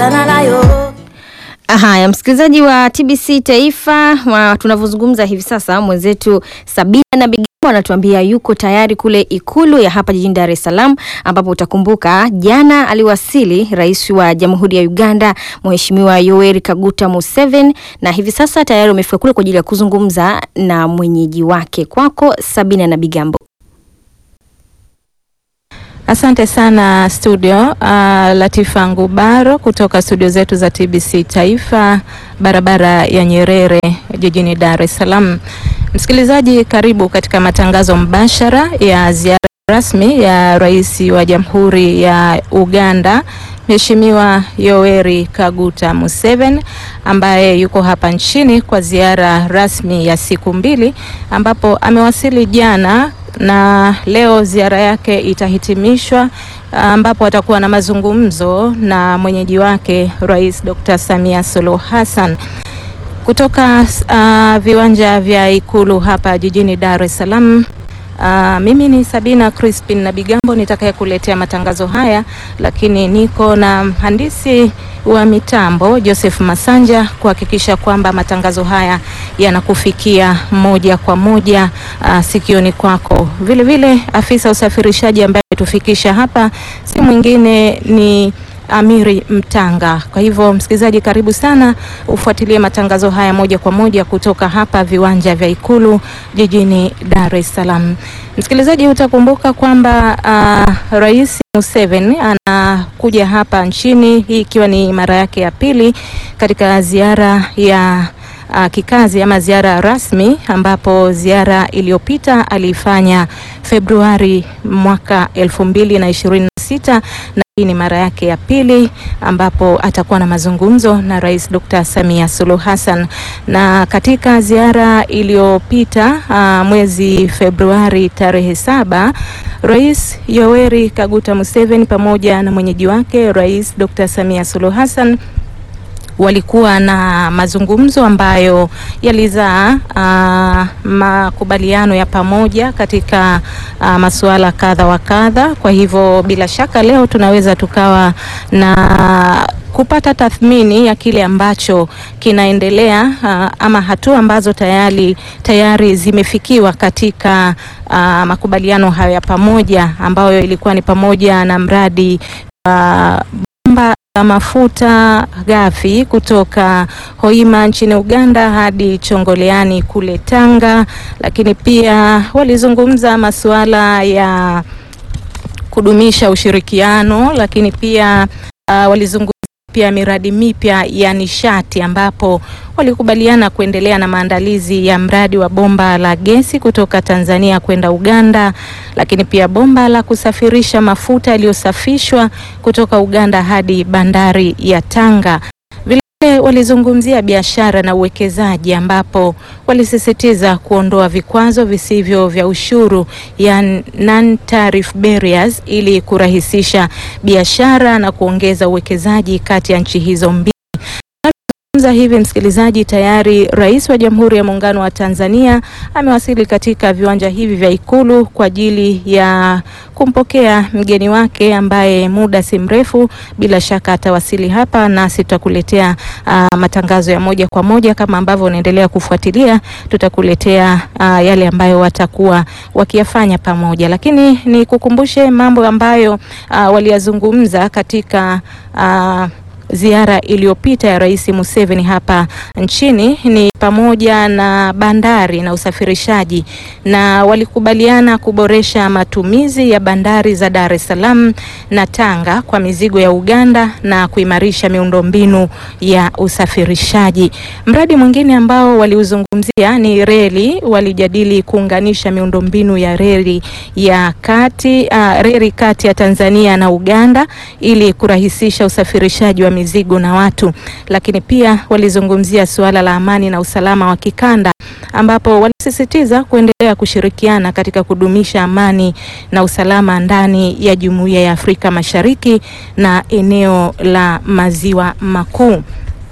kukutana nayo. Haya, msikilizaji wa TBC Taifa, wa- tunavyozungumza hivi sasa, mwenzetu Sabina na Bigambo anatuambia yuko tayari kule Ikulu ya hapa jijini Dar es Salaam, ambapo utakumbuka jana aliwasili Rais wa Jamhuri ya Uganda Mheshimiwa Yoweri Kaguta Museveni, na hivi sasa tayari umefika kule kwa ajili ya kuzungumza na mwenyeji wake. Kwako Sabina na Bigambo. Asante sana studio. Uh, Latifa Ngubaro kutoka studio zetu za TBC Taifa, barabara ya Nyerere jijini Dar es Salaam. Msikilizaji, karibu katika matangazo mbashara ya ziara rasmi ya Rais wa Jamhuri ya Uganda Mheshimiwa Yoweri Kaguta Museveni ambaye yuko hapa nchini kwa ziara rasmi ya siku mbili ambapo amewasili jana na leo ziara yake itahitimishwa ambapo atakuwa na mazungumzo na mwenyeji wake Rais Dr. Samia Suluhu Hassan kutoka uh, viwanja vya Ikulu hapa jijini Dar es Salaam. Uh, mimi ni Sabina Crispin na Bigambo nitakaye kuletea matangazo haya, lakini niko na mhandisi wa mitambo Joseph Masanja kuhakikisha kwamba matangazo haya yanakufikia moja kwa moja uh, sikioni kwako. Vile vile afisa usafirishaji ambaye tufikisha hapa si mwingine ni Amiri Mtanga. Kwa hivyo msikilizaji, karibu sana ufuatilie matangazo haya moja kwa moja kutoka hapa viwanja vya Ikulu jijini Dar es Salaam. Msikilizaji, utakumbuka kwamba uh, Rais Museveni anakuja hapa nchini, hii ikiwa ni mara yake ya pili katika ziara ya uh, kikazi ama ziara rasmi, ambapo ziara iliyopita aliifanya Februari mwaka elfu mbili na ishirini na sita na hii ni mara yake ya pili ambapo atakuwa na mazungumzo na Rais Dr. Samia Suluhu Hassan. Na katika ziara iliyopita uh, mwezi Februari tarehe saba, Rais Yoweri Kaguta Museveni pamoja na mwenyeji wake Rais Dr. Samia Suluhu Hassan walikuwa na mazungumzo ambayo yalizaa uh, makubaliano ya pamoja katika uh, masuala kadha wa kadha. Kwa hivyo bila shaka leo tunaweza tukawa na kupata tathmini ya kile ambacho kinaendelea uh, ama hatua ambazo tayari tayari zimefikiwa katika uh, makubaliano hayo ya pamoja ambayo ilikuwa ni pamoja na mradi wa bomba la mafuta ghafi kutoka Hoima nchini Uganda hadi Chongoleani kule Tanga, lakini pia walizungumza masuala ya kudumisha ushirikiano, lakini pia uh, walizungumza pia miradi mipya ya nishati ambapo walikubaliana kuendelea na maandalizi ya mradi wa bomba la gesi kutoka Tanzania kwenda Uganda, lakini pia bomba la kusafirisha mafuta yaliyosafishwa kutoka Uganda hadi bandari ya Tanga. Vile walizungumzia biashara na uwekezaji ambapo walisisitiza kuondoa vikwazo visivyo vya ushuru ya non tariff barriers ili kurahisisha biashara na kuongeza uwekezaji kati ya nchi hizo mbili. Hivi msikilizaji, tayari Rais wa Jamhuri ya Muungano wa Tanzania amewasili katika viwanja hivi vya Ikulu kwa ajili ya kumpokea mgeni wake ambaye muda si mrefu bila shaka atawasili hapa, nasi tutakuletea uh, matangazo ya moja kwa moja kama ambavyo unaendelea kufuatilia, tutakuletea uh, yale ambayo watakuwa wakiyafanya pamoja, lakini ni kukumbushe mambo ambayo uh, waliyazungumza katika uh, ziara iliyopita ya Rais Museveni hapa nchini ni pamoja na bandari na usafirishaji, na walikubaliana kuboresha matumizi ya bandari za Dar es Salaam na Tanga kwa mizigo ya Uganda na kuimarisha miundombinu ya usafirishaji. Mradi mwingine ambao waliuzungumzia ni reli, walijadili kuunganisha miundombinu ya reli ya kati uh, reli kati ya Tanzania na Uganda ili kurahisisha usafirishaji wa mizigo na watu, lakini pia walizungumzia suala la amani na usalama wa kikanda ambapo walisisitiza kuendelea kushirikiana katika kudumisha amani na usalama ndani ya Jumuiya ya Afrika Mashariki na eneo la Maziwa Makuu.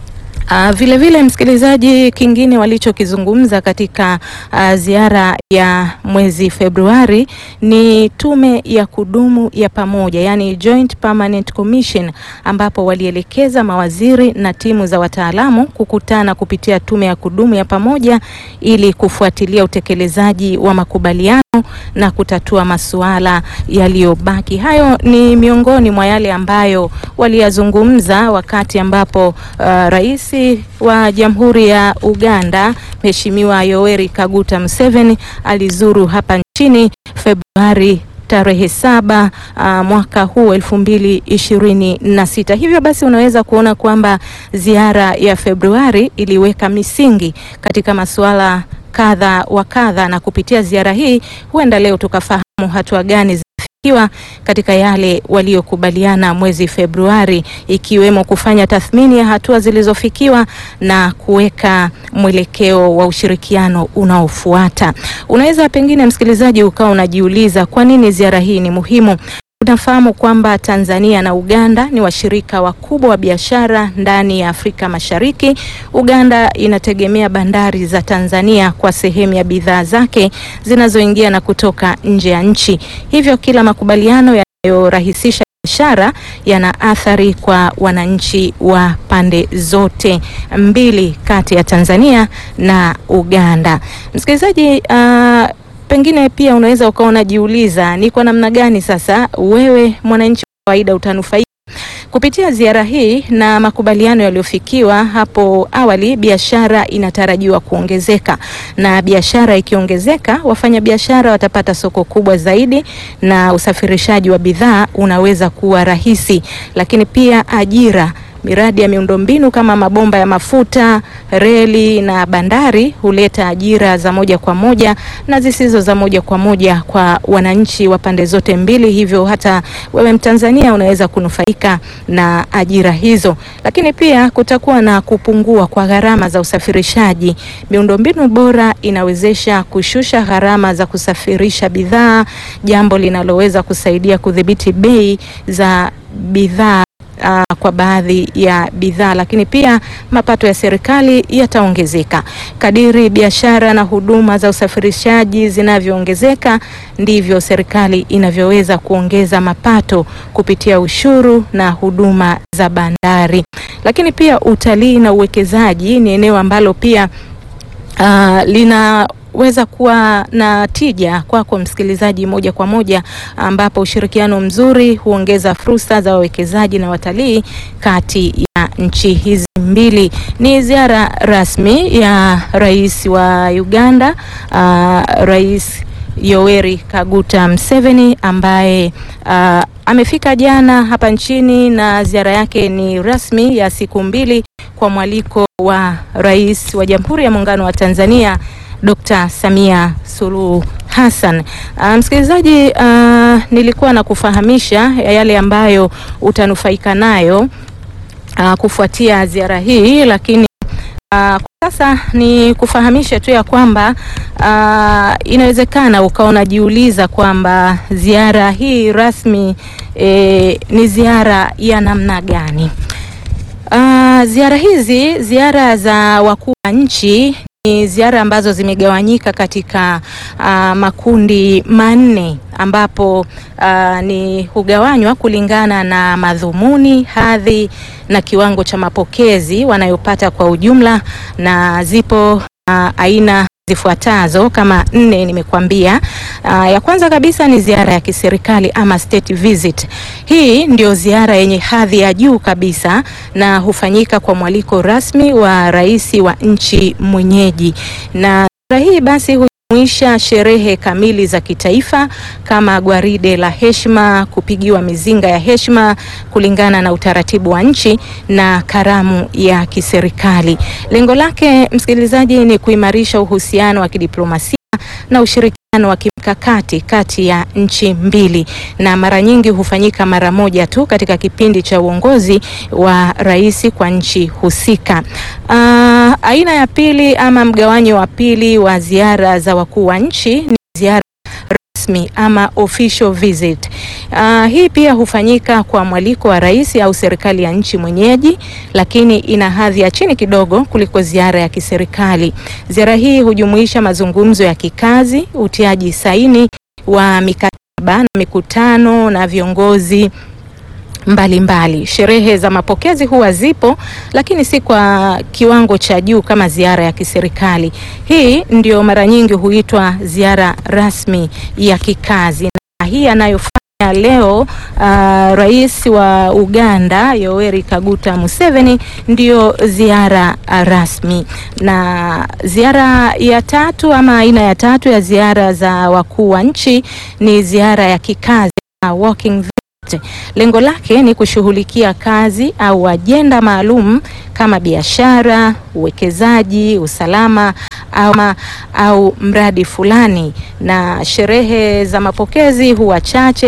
Uh, vile vile msikilizaji, kingine walichokizungumza katika uh, ziara ya mwezi Februari ni tume ya kudumu ya pamoja, yani Joint Permanent Commission, ambapo walielekeza mawaziri na timu za wataalamu kukutana kupitia tume ya kudumu ya pamoja ili kufuatilia utekelezaji wa makubaliano na kutatua masuala yaliyobaki. Hayo ni miongoni mwa yale ambayo waliyazungumza wakati ambapo uh, rais wa Jamhuri ya Uganda Mheshimiwa Yoweri Kaguta Museveni alizuru hapa nchini Februari tarehe saba uh, mwaka huu elfu mbili ishirini na sita. Hivyo basi unaweza kuona kwamba ziara ya Februari iliweka misingi katika masuala kadha wa kadha, na kupitia ziara hii huenda leo tukafahamu hatua gani zimefikiwa katika yale waliokubaliana mwezi Februari, ikiwemo kufanya tathmini ya hatua zilizofikiwa na kuweka mwelekeo wa ushirikiano unaofuata. Unaweza pengine, msikilizaji, ukawa unajiuliza kwa nini ziara hii ni muhimu. Tunafahamu kwamba Tanzania na Uganda ni washirika wakubwa wa biashara ndani ya Afrika Mashariki. Uganda inategemea bandari za Tanzania kwa sehemu ya bidhaa zake zinazoingia na kutoka nje ya nchi. Hivyo kila makubaliano yanayorahisisha biashara yana athari kwa wananchi wa pande zote mbili kati ya Tanzania na Uganda. Msikilizaji, uh, pengine pia unaweza ukawa unajiuliza ni kwa namna gani sasa wewe mwananchi wa kawaida utanufaika kupitia ziara hii na makubaliano yaliyofikiwa hapo awali. Biashara inatarajiwa kuongezeka, na biashara ikiongezeka, wafanyabiashara watapata soko kubwa zaidi na usafirishaji wa bidhaa unaweza kuwa rahisi, lakini pia ajira miradi ya miundombinu kama mabomba ya mafuta, reli na bandari huleta ajira za moja kwa moja na zisizo za moja kwa moja kwa wananchi wa pande zote mbili. Hivyo hata wewe Mtanzania unaweza kunufaika na ajira hizo, lakini pia kutakuwa na kupungua kwa gharama za usafirishaji. Miundombinu bora inawezesha kushusha gharama za kusafirisha bidhaa, jambo linaloweza kusaidia kudhibiti bei za bidhaa Uh, kwa baadhi ya bidhaa lakini pia mapato ya serikali yataongezeka. Kadiri biashara na huduma za usafirishaji zinavyoongezeka, ndivyo serikali inavyoweza kuongeza mapato kupitia ushuru na huduma za bandari. Lakini pia utalii na uwekezaji ni eneo ambalo pia uh, lina weza kuwa na tija kwako kwa msikilizaji moja kwa moja, ambapo ushirikiano mzuri huongeza fursa za wawekezaji na watalii kati ya nchi hizi mbili. Ni ziara rasmi ya rais wa Uganda, uh, Rais Yoweri Kaguta Museveni ambaye uh, amefika jana hapa nchini na ziara yake ni rasmi ya siku mbili kwa mwaliko wa Rais wa Jamhuri ya Muungano wa Tanzania Dr. Samia Suluhu Hassan. Uh, msikilizaji, uh, nilikuwa na kufahamisha yale ambayo utanufaika nayo uh, kufuatia ziara hii, lakini uh, kwa sasa ni kufahamisha tu ya kwamba uh, inawezekana ukawa unajiuliza kwamba ziara hii rasmi eh, ni ziara ya namna gani? Uh, ziara hizi ziara za wakuu wa nchi ni ziara ambazo zimegawanyika katika uh, makundi manne ambapo uh, ni hugawanywa kulingana na madhumuni, hadhi na kiwango cha mapokezi wanayopata kwa ujumla, na zipo uh, aina zifuatazo kama nne nimekuambia. Uh, ya kwanza kabisa ni ziara ya kiserikali ama state visit. Hii ndio ziara yenye hadhi ya juu kabisa na hufanyika kwa mwaliko rasmi wa rais wa nchi mwenyeji, na ziara hii basi hujumuisha sherehe kamili za kitaifa kama gwaride la heshima, kupigiwa mizinga ya heshima kulingana na utaratibu wa nchi na karamu ya kiserikali. Lengo lake msikilizaji, ni kuimarisha uhusiano wa kidiplomasia na ushirikiano wa kimkakati kati ya nchi mbili, na mara nyingi hufanyika mara moja tu katika kipindi cha uongozi wa rais kwa nchi husika. Uh, aina ya pili ama mgawanyo wa pili wa ziara za wakuu wa nchi ni ziara rasmi ama official visit. Uh, hii pia hufanyika kwa mwaliko wa rais au serikali ya nchi mwenyeji, lakini ina hadhi ya chini kidogo kuliko ziara ya kiserikali. Ziara hii hujumuisha mazungumzo ya kikazi, utiaji saini wa mikataba na mikutano na viongozi mbalimbali mbali. Sherehe za mapokezi huwa zipo lakini si kwa kiwango cha juu kama ziara ya kiserikali. Hii ndio mara nyingi huitwa ziara rasmi ya kikazi, na hii anayofanya leo uh, rais wa Uganda Yoweri Kaguta Museveni ndio ziara rasmi. Na ziara ya tatu ama aina ya tatu ya ziara za wakuu wa nchi ni ziara ya kikazi uh, walking Lengo lake ni kushughulikia kazi au ajenda maalum kama biashara, uwekezaji, usalama ama, au mradi fulani, na sherehe za mapokezi huwa chache